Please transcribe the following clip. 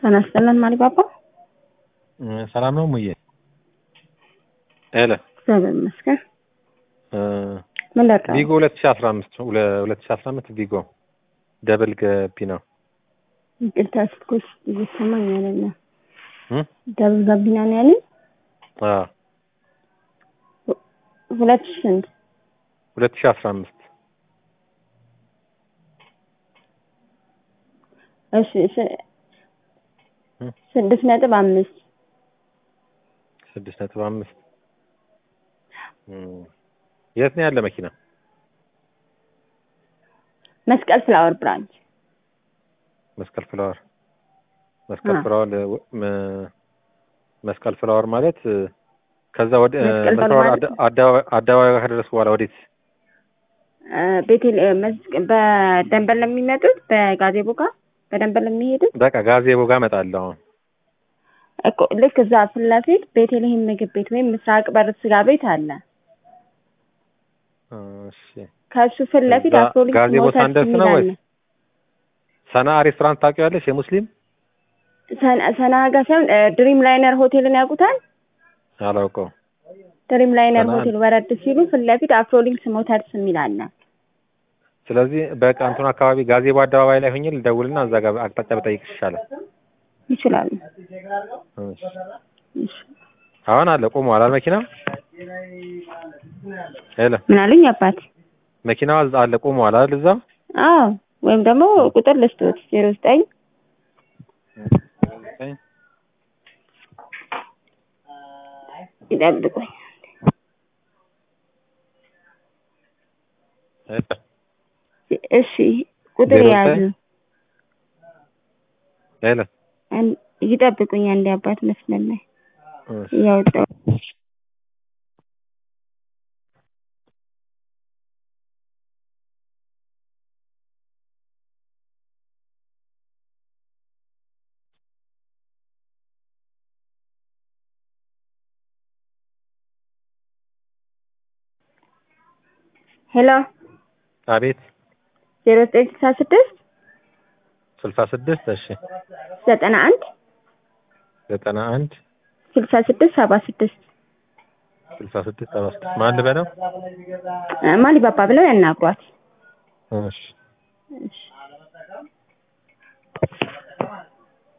ጤና ይስጥልን ማሊባባ። ሰላም ነው ሙዬ? ሄሎ እግዚአብሔር ይመስገን። ምን ላድርግ? ቪጎ ሁለት ሺ አስራ አምስት ሁለት ሺ አስራ አምስት ቪጎ ደብል ገቢ ነው። ይቅርታ ስልኮች እየሰማኝ አይደለም። እ? ደብል ጋቢና ነው ያለኝ። አዎ ሁለት ሺህ ስንት? ሁለት ሺ አስራ አምስት እሺ ስ- እ? ስድስት ነጥብ አምስት ስድስት ነጥብ አምስት የት ነው ያለ መኪና? መስቀል ፍላወር ብራንች መስቀል ፍላወር መስቀል አ። ፍላወር እ፣ መ- መስቀል ፍላወር ማለት እ፣ ከዛ ወደ እ፣ መስቀል መስቀል ፍላወር አደ- አደባባይ አደባባይ ጋር ከደረስኩ በኋላ ወዴት? እ፣ ቤቴል እ፣ መስቀ- በደንበል ለሚመጡት በጋዜቦ ጋር በደንበል ለሚሄዱት በቃ ጋዜቦ ጋር እመጣለሁ አሁን። እኮ ልክ እዛ ፊት ለፊት ቤተልሔም ምግብ ቤት ወይም ምስራቅ በር ስጋ ቤት አለ። እሺ ከእሱ ፊት ለፊት እዛ አፍሮሊንክ ጋዜቦ ሞተርስ ሳንደርስ የሚል ነው አለ። ወይስ? ሰና ሬስቶራንት ታውቂዋለሽ? የሙስሊም ሰና- ሰናጋ ሳይሆን እ፣ ድሪም ላይነር ሆቴልን ያውቁታል? አላውቀው። ድሪም ላይነር ሰና- ሆቴል ወረድ ሲሉ ፊት ለፊት አፍሮሊንክስ ሞተርስ የሚል አለ። ስለዚህ በቃ እንትኑ አካባቢ ጋዜቦ አደባባይ ላይ ሆኜ ልደውልና እዛ ጋር አቅጣጫ በጠይቅሽ ይሻላል። ይችላሉ። እሺ። እሺ። አሁን አለ ቆሟል አይደል መኪና? ሄሎ ምን አሉኝ አባት? መኪናዋ እዛ አለ ቆሟል አይደል እዛ? አዎ ወይም ደግሞ ቁጥር ልስቶት ዜሮ ዘጠኝ ይጠብቁኝ። እሺ ቁጥር ዜሮ የያዙ ዘጠኝ ሄሎ አን- ይጠብቁኝ። አንድ አባት መስመር ላይ እሺ። እያወጣሁ ሄሎ አቤት ዜሮ ዘጠኝ ስልሳ ስድስት ስልሳ ስድስት እሺ ዘጠና አንድ ዘጠና አንድ ስልሳ ስድስት ሰባ ስድስት ስልሳ ስድስት ሰባ ስድስት ማን ልበለው? ማሊባባ ብለው ያናግሯት። እሺ እሺ